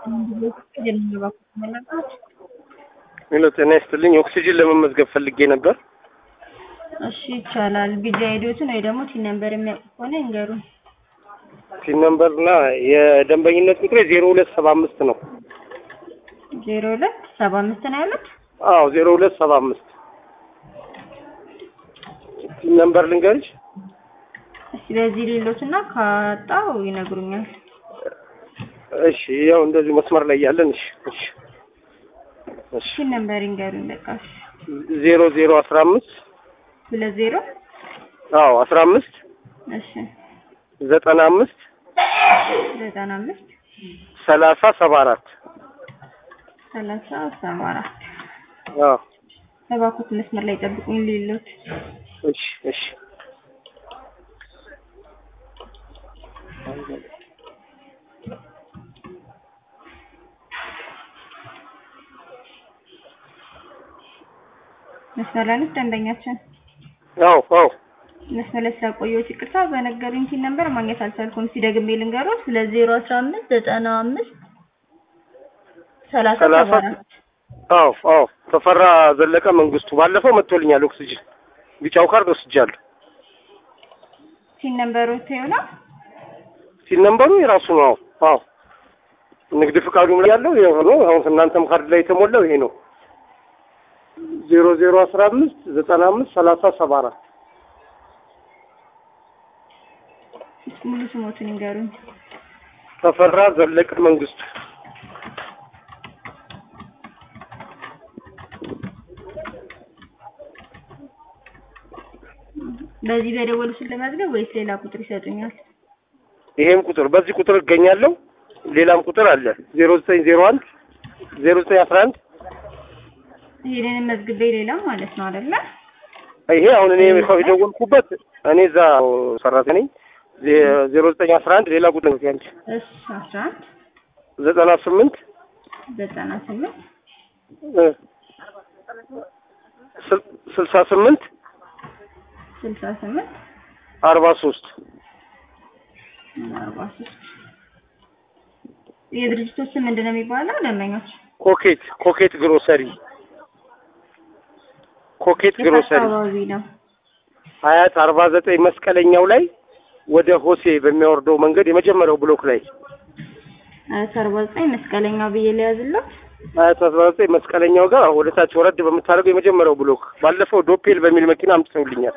ሄሎ ጤና ይስጥልኝ። ኦክሲጅን ለመመዝገብ ፈልጌ ነበር። እሺ ይቻላል። ቢጃ አይዲዎትን ወይ ደግሞ ቲን ነምበር የሚያውቁ ከሆነ ይንገሩን። ቲን ነምበር እና የደንበኝነት ቁጥሬ ዜሮ ሁለት ሰባ አምስት ነው። ዜሮ ሁለት ሰባ አምስት ነው ያሉት። አዎ ዜሮ ሁለት ሰባ አምስት ቲን ነምበር ልንገርሽ። እስኪ በዚህ ሌሎት እና ካጣው ይነግሩኛል። እሺ ያው እንደዚህ መስመር ላይ ያለን። እሺ እሺ እሺ ቲን ነምበር ይንገሩኝ። በቃ እሺ። ዜሮ ዜሮ አስራ አምስት ሁለት ዜሮ አዎ አስራ አምስት እሺ ዘጠና አምስት ዘጠና አምስት ሰላሳ ሰባ አራት ሰላሳ ሰባ አራት አዎ እባክዎት መስመር ላይ ጠብቁኝ ሌሎት እሺ እሺ መስመር ላይ ነች ደንበኛችን። አዎ አዎ መስመር ላይ ስላቆየሁት ይቅርታ። በነገሩኝ ቲን ነምበር ማግኘት አልቻልኩም። እስኪ ደግሜ ልንገሮት ሁለት ዜሮ አስራ አምስት ዘጠና አምስት ሰላሳ ሰላሳ ሰባ አራት አዎ አዎ ተፈራ ዘለቀ መንግስቱ ባለፈው መጥቶልኛል ኦክሲጅን ቢጫው ካርድ ወስጃለሁ። ቲን ነምበሮት ይሆናል። ሲል ነምበሩ የራሱ ነው። አዎ አዎ ንግድ ፍቃዱም ላይ ያለው ይሄ ነው። አሁን እናንተም ካርድ ላይ የተሞላው ይሄ ነው። ዜሮ ዜሮ አስራ አምስት ዘጠና አምስት ሰላሳ ሰባ አራት እስኪ ሙሉ ስሞቱን ይንገሩኝ። ተፈራ ዘለቀ መንግስቱ በዚህ በደወሉ ስል ለመዝገብ ወይስ ሌላ ቁጥር ይሰጡኛል? ይሄም ቁጥር በዚህ ቁጥር እገኛለሁ። ሌላም ቁጥር አለ ዜሮ ዘጠኝ ዜሮ አንድ ዜሮ ዘጠኝ አስራ አንድ ይሄንን መዝግቤ ሌላ ማለት ነው አይደለ? ይሄ አሁን እኔ የደወልኩበት እኔ እዛ ሰራተኛ ነኝ። ዜሮ ዘጠኝ አስራ አንድ ሌላ ቁጥር ነው ያንቺ እሺ አስራ አንድ ዘጠና ስምንት ዘጠና ስምንት ስልሳ ስምንት ስልሳ ስምንት አርባ ሶስት አርባ ሶስት የድርጅቶች ስም ምንድን ነው የሚባለው? ደንበኞች ኮኬት ኮኬት ግሮሰሪ ኮኬት የት ግሮሰሪ አካባቢ ነው? ሀያት አርባ ዘጠኝ መስቀለኛው ላይ ወደ ሆሴ በሚያወርደው መንገድ የመጀመሪያው ብሎክ ላይ አያት አርባ ዘጠኝ መስቀለኛው ብዬ ሊያዝለት ሀያት አርባ ዘጠኝ መስቀለኛው ጋር ወደ ታች ወረድ በምታደርገው የመጀመሪያው ብሎክ ባለፈው ዶፔል በሚል መኪና አምጥተውልኛል።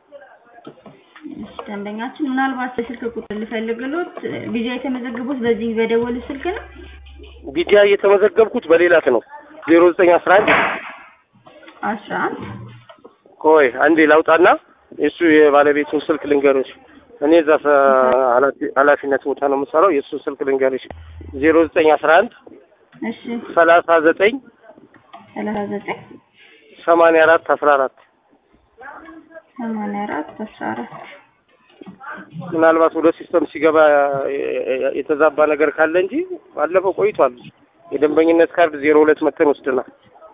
እሺ ደንበኛችን ምናልባት በስልክ ቁጥር ልፈልግሎት ቪዛ የተመዘገቡት በዚህ በደወሉ ስልክ ነው? ቢዲያ እየተመዘገብኩት በሌላት ነው ዜሮ ዘጠኝ አስራ አንድ አስራ አንድ ቆይ አንዴ ላውጣና የእሱ የባለቤቱን ስልክ ልንገርሽ። እኔ እዛ ሰ- ኃላፊ- ኃላፊነት ቦታ ነው የምሰራው። የእሱን ስልክ ልንገርሽ ዜሮ ዘጠኝ አስራ አንድ እሺ ሰላሳ ዘጠኝ ሰላሳ ዘጠኝ ሰማንያ አራት አስራ አራት ሰማንያ አራት አስራ አራት ምናልባት ወደ ሲስተም ሲገባ የተዛባ ነገር ካለ እንጂ ባለፈው ቆይቷል። የደንበኝነት ካርድ ዜሮ ሁለት መተን ወስደናል።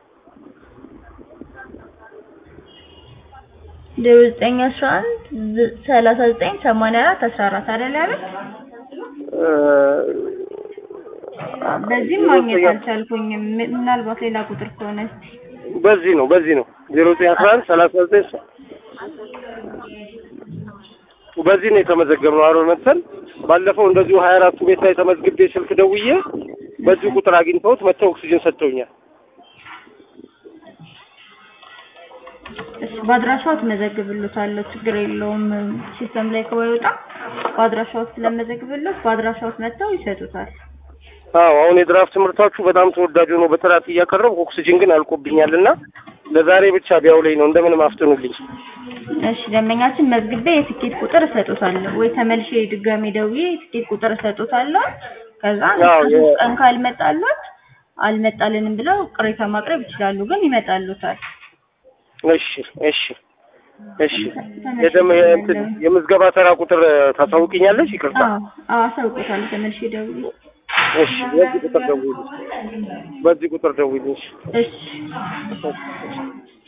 ዜሮ ዘጠኝ አስራ አንድ ሰላሳ ዘጠኝ ሰማንያ አራት አስራ አራት አይደል ያሉት? እ፣ በዚህም ማግኘት አልቻልኩኝም። ም- ምናልባት ሌላ ቁጥር ከሆነ እስኪ በዚህ ነው በዚህ ነው ዜሮ ዘጠኝ አስራ አንድ ሰላሳ ዘጠኝ በዚህ ነው የተመዘገብነው። አሮን መተን ባለፈው እንደዚሁ ሀያ አራቱ ቤት ላይ ተመዝግቤ ስልክ ደውዬ በዚህ ቁጥር አግኝተውት መተው ኦክሲጅን ሰጥተውኛል። እሺ በአድራሻው ትመዘግብሎታለሁ፣ ችግር የለውም። ሲስተም ላይ ከወጣ በአድራሻው ስለመዘግብሎት በአድራሻው መጥተው ይሰጡታል። አዎ አሁን የድራፍት ምርታችሁ በጣም ተወዳጅ ሆኖ በጥራት እያቀረብኩ ኦክሲጅን ግን አልቆብኛል እና ለዛሬ ብቻ ቢያውለኝ ነው እንደምንም አፍጥኑልኝ። እሺ ደንበኛችን መዝግቤ የትኬት ቁጥር እሰጡታለሁ ወይ ተመልሼ ድጋሜ ደውዬ የትኬት ቁጥር እሰጡታለሁ። ከዛ ያው የ- ሶስት ቀን ካልመጣሎት አልመጣልንም ብለው ቅሬታ ማቅረብ ይችላሉ፣ ግን ይመጣሉታል። እሺ እሺ እሺ የደም የእንትን የምዝገባ ተራ ቁጥር ታሳውቂኛለሽ? ይቅርታ። አዎ አዎ አሳውቆታለሁ ተመልሼ ደውዬ። እሺ በዚህ ቁጥር ደውይልኝ። በዚህ ቁጥር ደውይልኝ። እሺ። እሺ